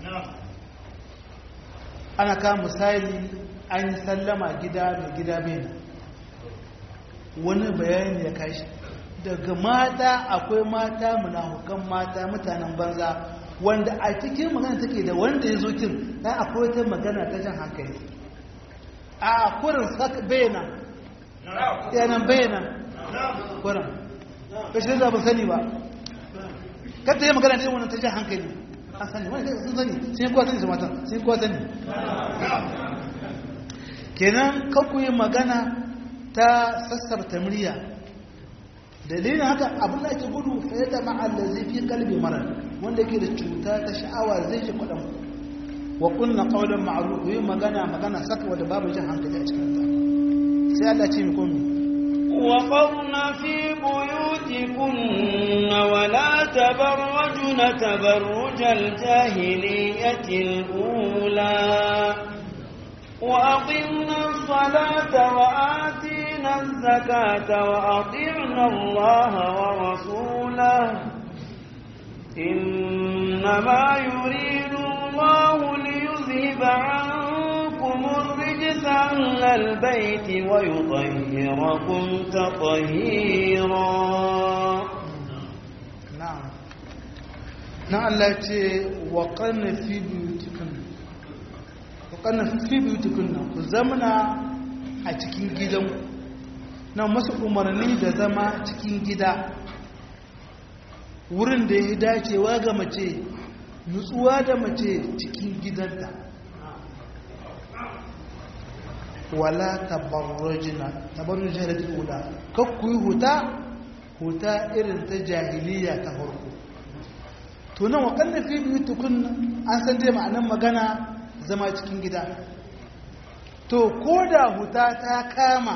ana kama misali an yi sallama gida mai gida bene wani bayani ya kashi daga mata akwai mata munafukan mata mutanen banza wanda a cikin magana take da wanda ya zo kin na akwai wata magana ta jan hankali a kurin sak bayana yanan bayana kurin kashi da ba sani ba kata yi magana ta wannan ta jan hankali an sani wani sun sani sun yi kowa sani su matan sun yi kowa sani kenan kakku yi magana ta sassarta murya dalilin haka abin da ake gudu fayyata ma'alla zai fi kalbi mara wanda ke da cuta ta sha'awa zai shi kwaɗan wa kunna ƙaunar ma'aru ku yi magana magana saka wadda babu jin hankali a cikin ta sai Allah ce mi komi
وقرن في بيوتكن ولا تبرجن تبرج الجاهلية الأولى وأقمنا الصلاة وآتينا الزكاة وأطعنا الله ورسوله إنما يريد الله ليذهب عنكم الرجس أهل البيت ويطهركم تطهيرا
na'am na Allah ce wa qarna fi buyutikum wa qarna fi buyutikum ku zamana a cikin gidan na masu umarni da zama cikin gida wurin da ya dacewa ga mace nutsuwa da mace cikin gidanta wala tabarrujina tabarrujina da ula kakku yi huta huta irin ta jahiliya ta farko to nan wakanna fi biyu tukun an san dai ma'anan magana zama cikin gida to ko da huta ta kama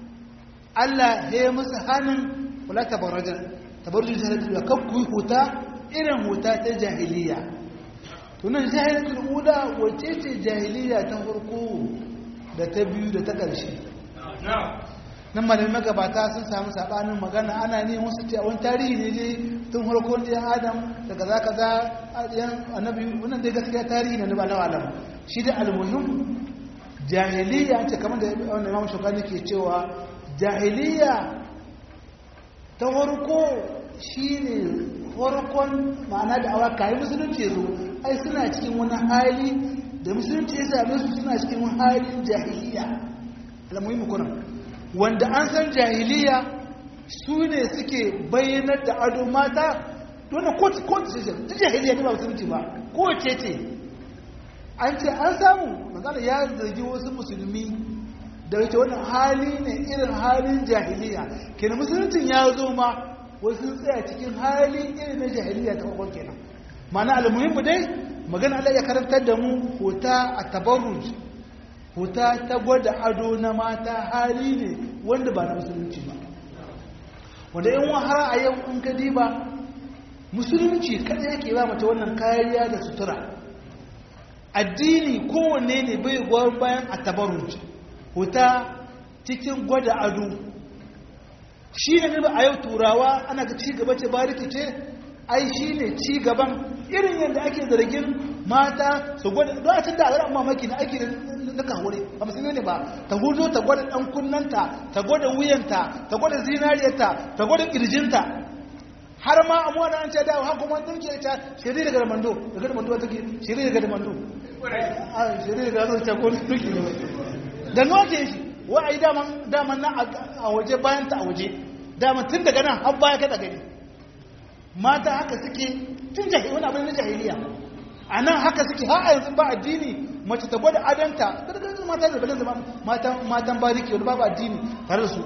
Allah ya yi musu hannun wala tabarrujin tabarrujin jahiliya kakku yi huta irin huta ta jahiliya to nan jahiliyatul ula wace ce jahiliya ta farko da ta biyu da ta ƙarshe nan malamai magabata sun samu sabanin magana ana ne wasu ce a wani tarihi ne dai tun harkon ɗayan adam daga za ka za ɗayan annabi wannan dai gaskiya tarihi ne ba na alam shi da almuhim jahiliya ce kamar da wanda imam shukani ke cewa jahiliya ta farko shi ne farkon ma'ana da awa kayi musulunci zo ai suna cikin wani hali da musulunci ya same su suna cikin wani halin jahiliya almuhim kunan wanda an san jahiliya su ne suke bayyanar da ado mata dole kowace ce ta jahiliya ne ba musulunci ba kowace ce an ce an samu magana ya zargi wasu musulmi da wace wani hali ne irin halin jahiliya kenan musuluncin ya zo ma wasu tsaya cikin hali irin na jahiliya ta kwakwan kenan mana almuhimmu dai magana Allah ya karantar da mu hota a tabarruj huta ta gwada ado na mata hali ne wanda ba na musulunci ba wanda yin har a yau in ka diba musulunci kada yake ba mace wannan kariya da sutura addini kowanne ne bai gwar bayan a tabarunci huta cikin gwada ado shi ne ba a yau turawa ana ga ci gaba ce ba rikice ai shi ne ci gaban irin yadda ake zargin mata su gwada don a cin da a mamaki na ake na kawure ba musulmi ne ba ta huzo ta gwada dan kunnanta ta gwada wuyanta ta gwada zinariyarta ta gwada kirjinta har ma amma da an ce da har kuma dinki ta shiri daga mando daga mando take shiri daga mando a shiri daga mando ta ko dinki ne da noke shi wa ai daman daman na a waje bayan ta a waje daman tun daga nan har baya kada gani mata haka suke tun jahiliya wani abin na jahiliya a nan haka suke har a yanzu ba addini mace ta gwada adanta gargajin mata da balin zama matan bariki wani babu addini tare da su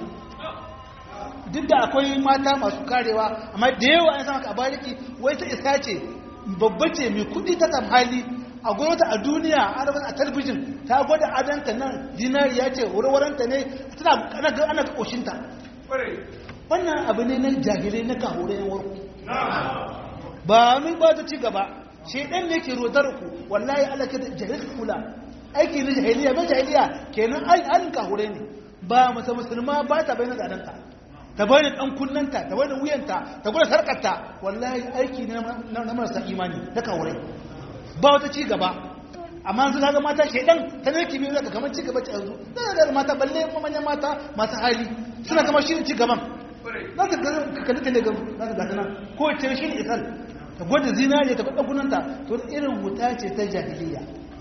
duk da akwai mata masu karewa amma da yawa an sama ka a bariki wai ta isa ce babba ce mai kudi ta tam hali a gwamnati a duniya a talbijin ta gwada adanta nan dinariya ce warwaranta ne tana ana ga ƙoshinta wannan abu ne na jahilai na kahure yan warku ba mun ba ta ci gaba shedan ne ke rodar ku wallahi Allah ke jahil kula aiki na jahiliya mai jahiliya kenan ai an kahure ne ba mata musulma ba ta bayyana da adanta ta bayyana dan kunnanta ta bayyana wuyanta ta gwada sarkarta wallahi aiki ne na marasa imani na kahure ba wata ci gaba amma yanzu kaga mata shedan ta ne kimi zaka kamar ci gaba ci yanzu da mata balle manyan mata masu hali suna kamar shi ci gaban za ka kalli telegram za ka gata nan ko ce shi ne isal ta gwada zinariya ta gwada gunanta to irin wuta ce ta jahiliya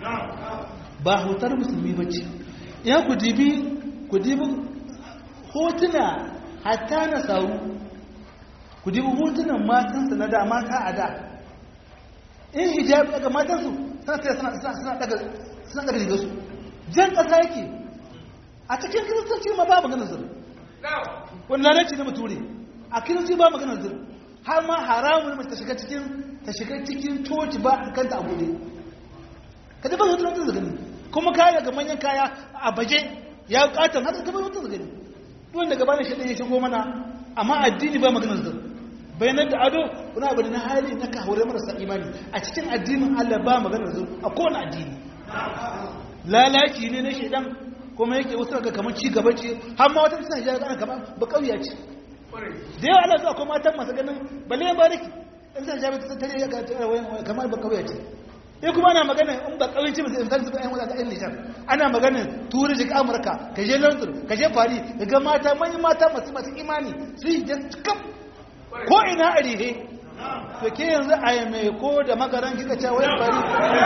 ba hutar musulmi ba ce ya ku dibi ku dibi hotuna hatta na sauru ku dibi hotunan matansa na da mata a da in hijabi daga matansu suna tsaye suna daga suna daga rigarsu jan ƙasa yake a cikin kiristoci ma babu ganin zuru wani lalaci na bature a kiristoci ba maganar zuru har ma haramun mace ta shiga cikin ta shiga cikin coci ba a kanta a bude ka ji ba zuwa wata zagani kuma kaya daga manyan kaya a baje ya katon haka gaba wata zagani duwan daga bane shi ya shigo mana amma addini ba maganar zuru bayanan da ado wani abu na hali na kahure marasa imani a cikin addinin Allah ba maganar zuru a kowane addini lalaci ne na shaidan kuma yake wasu ga kamar ci gaba ce har ma wata suna hijabi ana kamar ba kauya ce da yawa ana zuwa kuma matan masu ganin balle ya bariki in suna hijabi ta tare ya ga kamar ba kauya ce eh kuma ana magana in ba kauyanci ba sai in zuba ayan wata ɗan nishar ana magana turi jika amurka ka je london ka je fari ka ga mata manyan mata masu masu imani su yi jan kam ko ina a rihe to ke yanzu a yi mai ko da magaran kika ce wayan fari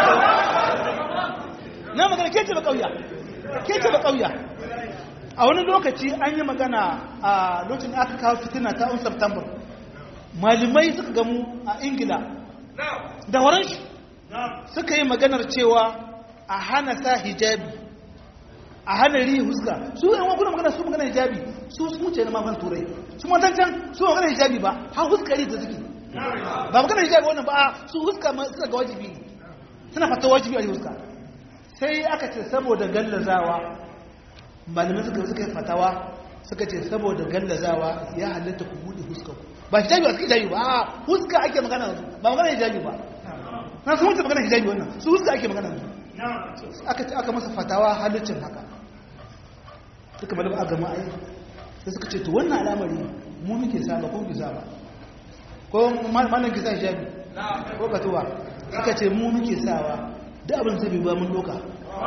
na magana ke ce ba kauya ke ce ba kauya a wani lokaci an yi magana a lokacin aka kawo fitina ta 1 september malamai suka gamu a ingila da waran shi suka yi maganar cewa a hana sa hijabi a hana rihi huska su yi wakuna magana su magana hijabi su su wuce na mafan turai su matancan su magana hijabi ba har huska rihi da suke ba magana hijabi wannan ba su huska suna ga wajibi suna fata wajibi a huska sai aka ce saboda gallazawa malamai suka suka yi fatawa suka ce saboda gallazawa ya halatta ku buɗe huska ku ba hijabi ba suka hijabi ba a huska ake magana yanzu ba magana hijabi ba na sun wuce magana hijabi wannan su huska ake magana yanzu aka ce aka masa fatawa halittin haka suka bala ba a gama ai sai suka ce to wannan al'amari mu muke saba ko muke saba ko malam ki sa hijabi ko ka tuba suka ce mu muke sawa da abin zai ba mun doka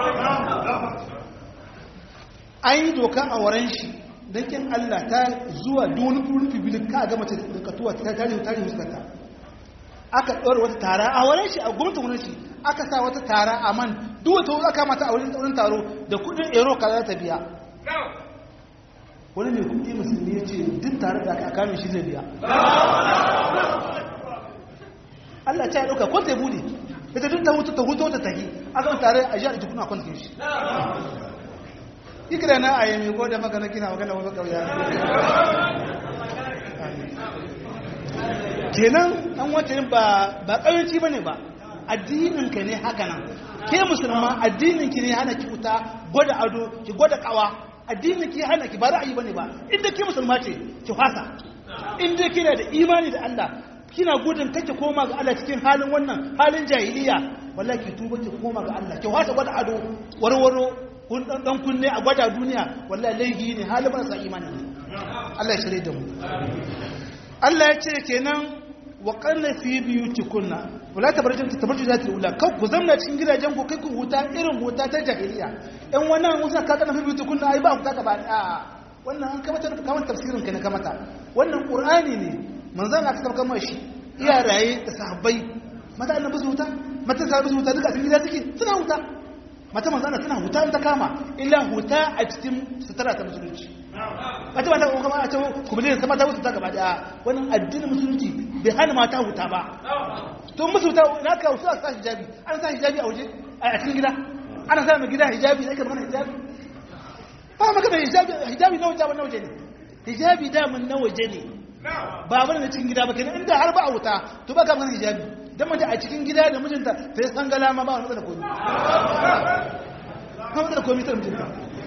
an yi doka a waren shi don kin Allah ta zuwa duni rufi bilin ka ga mace da katuwa ta tare tare huskata aka ɗora wata tara a waren shi a gwamnatin wurin shi aka sa wata tara a man duk wata aka mata a wurin taro da kudin ero ka za ta biya wani mai kudi musulmi ya ce duk tare da aka kamin shi zai biya Allah ta yi ɗauka ko ta bude ita duk ta hutu ta hutu ta tahi a zama tare a jihar jikuna kwanke shi ikira na a yami ko da magana kina magana wani kauya kenan an wace ba ba kauyanci ba ne ba addininka ne haka nan ke musulma addininki ne hana ki fita gwada ado ki gwada kawa addinin ki hana ki ba ra'ayi bane ba inda ke musulma ce ki fasa inda kina da imani da Allah kina gudun kake koma ga Allah cikin halin wannan halin jahiliya wallahi ki tuba ki koma ga Allah ki fasa gwada ado warwaro kun dan dan kunne a gwada duniya wallahi laifi ne halin ba sa imani ne Allah ya shirye da mu Allah ya ce kenan wa qarna fi biyutikunna wala tabarjun tabarjun zati ula kau ku zamna cikin gidajen ku kai ku huta irin huta ta jahiliya ɗan wannan musa ka kana fi biyutikunna ai ba ku ta ba a wannan an kamata kamar tafsirin ka ne kamata wannan qur'ani ne manzon aka tabbatar mai shi iya raye da sahabbai mata annabi su huta mata sahabbai su huta duka cikin gida suke suna huta mata manzon suna huta in ta kama illa huta a cikin sutura ta musulunci mata mata kuma a cewa kuma ne sama ta wuta ta gaba da wannan addinin musulunci bai hana mata huta ba to musu wuta na ka wasu a sa hijabi an sa hijabi a waje a cikin gida ana sa mai gida hijabi sai ka magana hijabi ba magana hijabi hijabi na waje na waje ne hijabi daman na waje ne ba bane na cikin gida ba kenan inda har ba a wuta to ba ka magana hijabi dan mace a cikin gida da mijinta ta san gala ma ba wani matsala komai ba matsala komai ta mijinta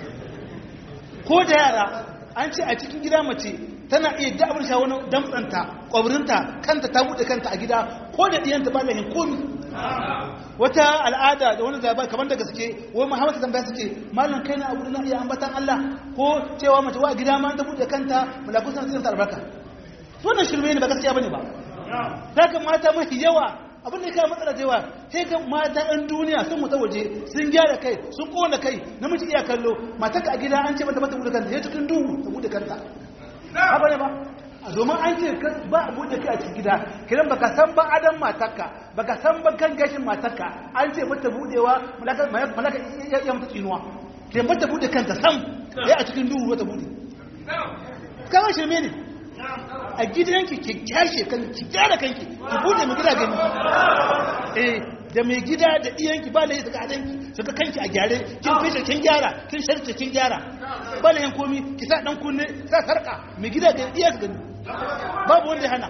ko da yara an ce a cikin gida mace tana iya dabar sha wani damtsanta kwabrinta kanta ta buɗe kanta a gida ko da ɗiyanta ba lahin komi wata al'ada da wani zaba kamar da gaske wai muhammadu tambaya suke malam kai na abu na iya ambatan Allah ko cewa mace wa gida ma ta buɗe kanta malaku suna tsirin albarka wannan shirme ne ba gaskiya bane ba za ka mata mafi yawa abin da ya kawo matsala da yawa sai ga mata ɗan duniya sun mutu waje sun gyara kai sun kona kai namiji iya kallo matarka a gida an ce mata mata buɗe kanta ya cikin duhu ta buɗe kanta haka ne ba a domin an ce ba a buɗe kai a cikin gida kiran baka san ba adam matarka baka san ba kan gashin matarka an ce mata buɗewa malaka ya mata tsinuwa kiran mata buɗe kanta sam ya a cikin duhu ta buɗe kawai shirme ne a gidanki ki kyashe kanki ki gyara kanki ki bude mu gida gani eh da mai gida da iyanki ba da suka adanki suka kanki a gyare kin fishe kin gyara kin sharce kin gyara ba da yan komi ki sa dan kunne sa sarka mai gida ga iya su gani babu wanda ya hana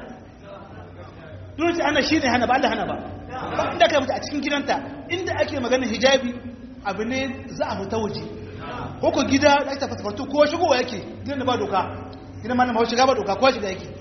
dole ana shine hana ba Allah hana ba ba inda kai mutu a cikin gidanta inda ake magana hijabi abu ne za a fita waje ko ko gida da ake fasfartu ko shigowa yake gidan da ba doka gidan ma na mawa shiga ba doka ko shiga yake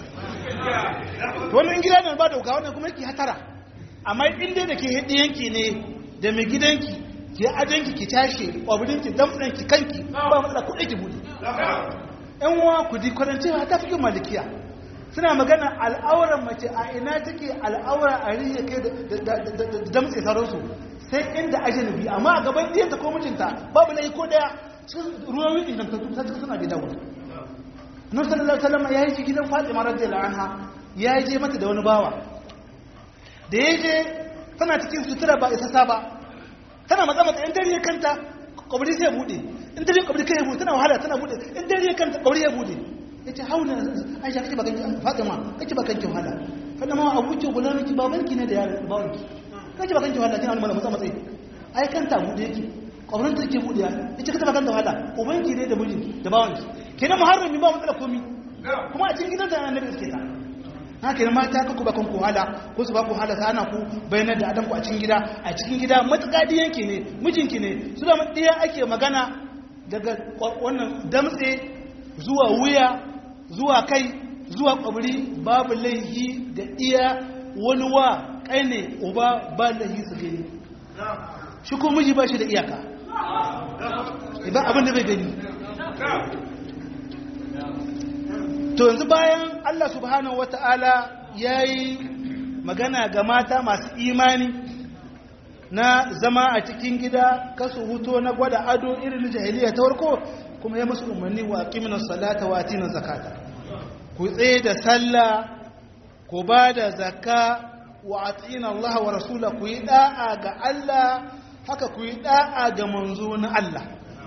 to wannan gida ne ba doka wannan kuma yake hatara amma in dai da ke hidi yanki ne da mai gidanki ke adanki ki tashi kwabirinki damtsanki kanki ba matsala kuɗi ki buɗe yan uwa ku di kwarancewa ta fi malikiya suna magana al'auran mace a ina take al'aura a riya kai da damtse sauransu sai inda ajanabi amma a gaban diyanta ko mijinta babu laifi ko daya ruwan wikin da ta suna gida wani nun sallallahu alaihi wasallam ya yi shi gidan Fatima radiyallahu anha ya je mata da wani bawa da ya je tana cikin sutura ba isa ba tana matsa matsa in dare kanta kwabri sai bude in dare kwabri kai bude tana wahala tana bude in dare kanta kwabri ya bude yace hauna Aisha kace ba kanki Fatima kace ba kanki wahala kada ma abuki gulanki babanki ne da yaron babanki kace ba kanki wahala kina wani matsa matsa ai kanta bude yake kwabrin take bude ya yace kace ba kanta wahala ubanki ne da mijinki da bawanki kenan muharrami ba matsala komi kuma a cikin gidan da annabi suke ta haka nan mata ka ku ba kanku hala ko su ba ku hala sana ku bayanar da adam ku a cikin gida a cikin gida matuƙa diyanki ne mijinki ne su da ɗaya ake magana daga wannan damtse zuwa wuya zuwa kai zuwa kwabri babu laihi da iya wani wa ƙaine uba ba laihi su gani shi ko miji ba shi da iyaka idan abin da bai gani to yanzu bayan Allah subhanahu wata'ala ya yi magana ga mata masu imani na zama a cikin gida kasu huto na gwada ado irin jahiliya ta warko kuma ya musu umarni wa aqimina salata wa atina zakata ku tsaye da sallah ku ba da zakka wa atina Allah wa rasula ku yi da'a ga Allah haka ku yi da'a ga manzo na Allah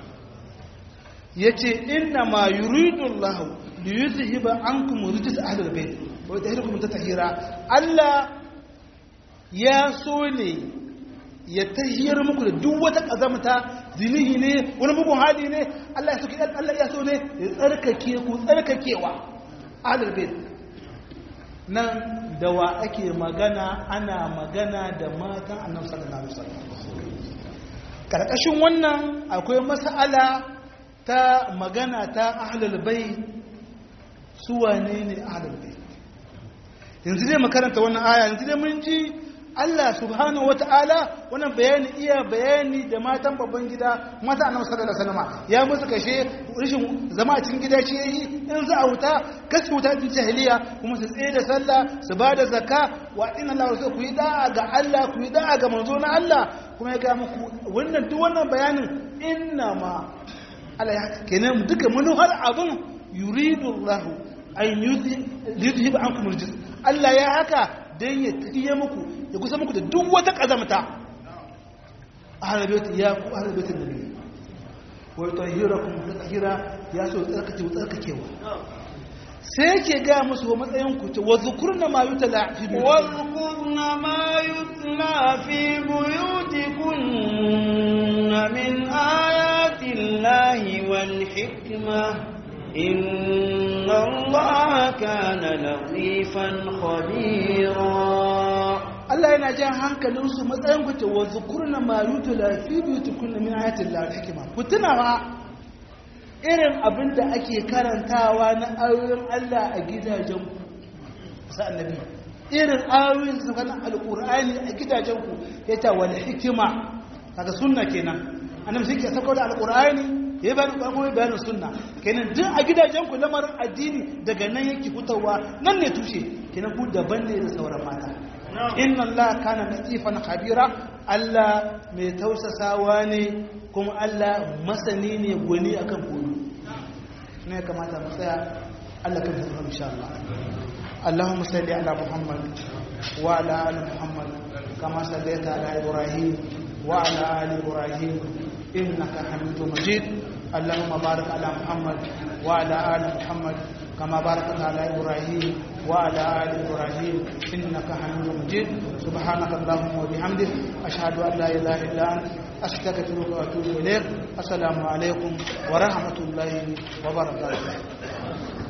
yace inna ma yuridu Allah liyuzhiba ankum rijis ahlul bait wa tahrikum tatahira Allah ya so ne ya tahiyar muku da duk wata kazamta zinihi ne wani bugun hali ne Allah ya so Allah ya so ne ya tsarkake ku tsarkakewa ahlul bait nan da wa ake magana ana magana da matan annabi sallallahu alaihi wasallam karkashin wannan akwai mas'ala ta magana ta ahlul bait su wane ne ahlul bait yanzu dai makaranta wannan aya yanzu dai mun ji Allah subhanahu wata'ala wannan bayani iya bayani da matan babban gida mata annabi sallallahu alaihi wasallam ya musu kashe rishin zama a cikin gida shi yayi in za a wuta kasu wuta cikin jahiliya kuma su tsaye da sallah su ba da zakka wa inna Allah rasul ku yi da'a ga Allah ku yi da'a ga manzo na Allah kuma ya ga muku wannan duk wannan bayanin inna ma Allah ya kenan duka manuhar abun yuridu Allah an yuzhib ankum rijis Allah ya haka dan ya tiye muku ya kusa muku da duk wata kazamta ahlul bait ya ku ahlul bait nabi wa yutahhirakum tatahira ya so tsarkake tsarkakewa sai yake gaya musu wa matsayin ku ce wa zukurna ma yutala fi
واذكرن ما يتلى في بيوتكن من آيات الله والحكمة إن الله كان لطيفا خبيرا
Allah yana jan hankalin su matsayin ku ce wa zukurna ma yutala fi buyutikunna min ayatil lahi hikma ku tuna fa irin abin da ake karantawa na ayoyin Allah a gidajen ku sa annabi irin ayoyin su kana alqur'ani a gidajen ku yace wal hikima kaga sunna kenan annabi shi ke sako da alqur'ani ya yi bayanin ƙwarƙwari bayanin sunna kenan duk a gidajen ku lamarin addini daga nan yake fitowa nan ne tushe kenan ku daban ne da sauran mata inna Allah kana latifan khabira Allah mai tausasawa ne kuma Allah masani ne gwani akan koyo ne kamata mu tsaya Allah kan tsara insha Allah اللهم صل على محمد وعلى ال محمد كما صليت على ابراهيم وعلى ال ابراهيم انك حميد مجيد اللهم بارك على محمد وعلى ال محمد كما باركت على ابراهيم وعلى ال ابراهيم انك حميد مجيد سبحانك اللهم وبحمدك اشهد ان لا اله الا انت استغفرك واتوب اليك السلام عليكم ورحمه الله وبركاته